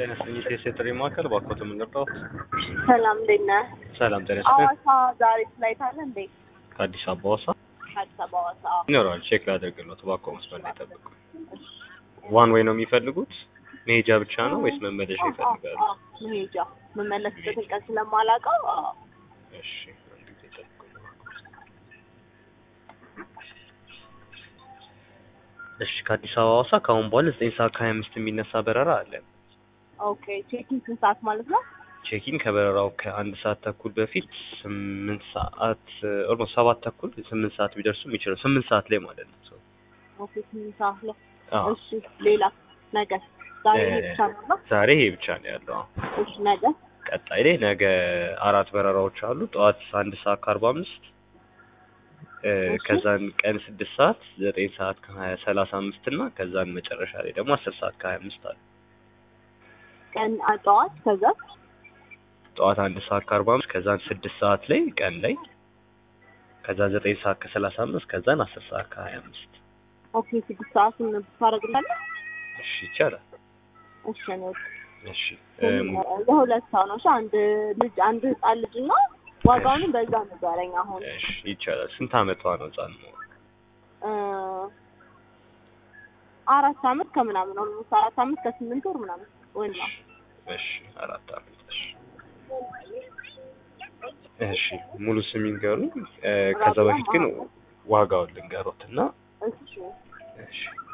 ጤና ይስጥልኝ ሴት የጥሪ ማዕከል ባኮት የምንረዳው ሰላም እንዴት ነህ? ሰላም ጤና ይስጥልኝ ሐዋሳ ዛሬ ፍላይት አለ እንዴ? ከአዲስ አበባ ሐዋሳ አዲስ አበባ ሐዋሳ። ይኖራል ቼክ ላደርግልዎት እባክዎ መስመር ላይ ጠብቁ ዋን ወይ ነው የሚፈልጉት መሄጃ ብቻ ነው ወይስ መመለሻ ይፈልጋሉ አዎ፣ አዎ፣ መሄጃ የምመለስበትን ቀን ስለማላውቀው አዎ። እሺ አንድ ጊዜ ጠብቁኝ እሺ ከአዲስ አበባ ሐዋሳ ከአሁን በኋላ ዘጠኝ ሰዓት ከሀያ አምስት የሚነሳ በረራ አለ ኦኬ ቼኪንግ ስንት ሰዓት ማለት ነው? ቼኪን ከበረራው ከአንድ ሰዓት ተኩል በፊት ስምንት ሰዓት ኦልሞስት ሰባት ተኩል ስምንት ሰዓት ቢደርሱ የሚችለው ስምንት ሰዓት ላይ ማለት ነው ሰው ኦኬ ስንት ሰዓት ላይ? አዎ እሺ ሌላ ነገ ዛሬ ይሄ እ- ብቻ ነው ነው? ዛሬ ይሄ ብቻ ነው ያለው አዎ። እሺ ነገ ቀጣይ ላይ ነገ አራት በረራዎች አሉ ጠዋት አንድ ሰዓት ከአርባ አምስት እ፣ እሺ። ከዛን ቀን ስድስት ሰዓት ዘጠኝ ሰዓት ከሀያ ሰላሳ አምስት እና ከዛን መጨረሻ ላይ ደግሞ አስር ሰዓት ከሀያ አምስት አለ ቀን ጠዋት ከዛ ጠዋት አንድ ሰዓት ከአርባ አምስት ከዛን ስድስት ሰዓት ላይ ቀን ላይ ከዛ ዘጠኝ ሰዓት ከሰላሳ አምስት ከዛን አስር ሰዓት ከሀያ አምስት ኦኬ ስድስት ሰዓትን ታደርግላለህ? እሺ ይቻላል እሺ ነው እሺ እም፣ ለሁለት ሰው ነው። እሺ አንድ ልጅ አንድ ህጻን ልጅ እና ዋጋውንም በዛ ንገረኝ አሁን እሺ ይቻላል ስንት አመቷ ነው ህጻን ነው እ፣ አራት አመት ከምናምን ኦልሞስት አራት አመት ከስምንት ወር ምናምን ወይም ነው። እሺ አራት አመት እሺ እሺ ሙሉ ስም ይንገሩኝ እ፣ ከዛ በፊት ግን ዋጋውን ልንገሮት እና እሺ እሺ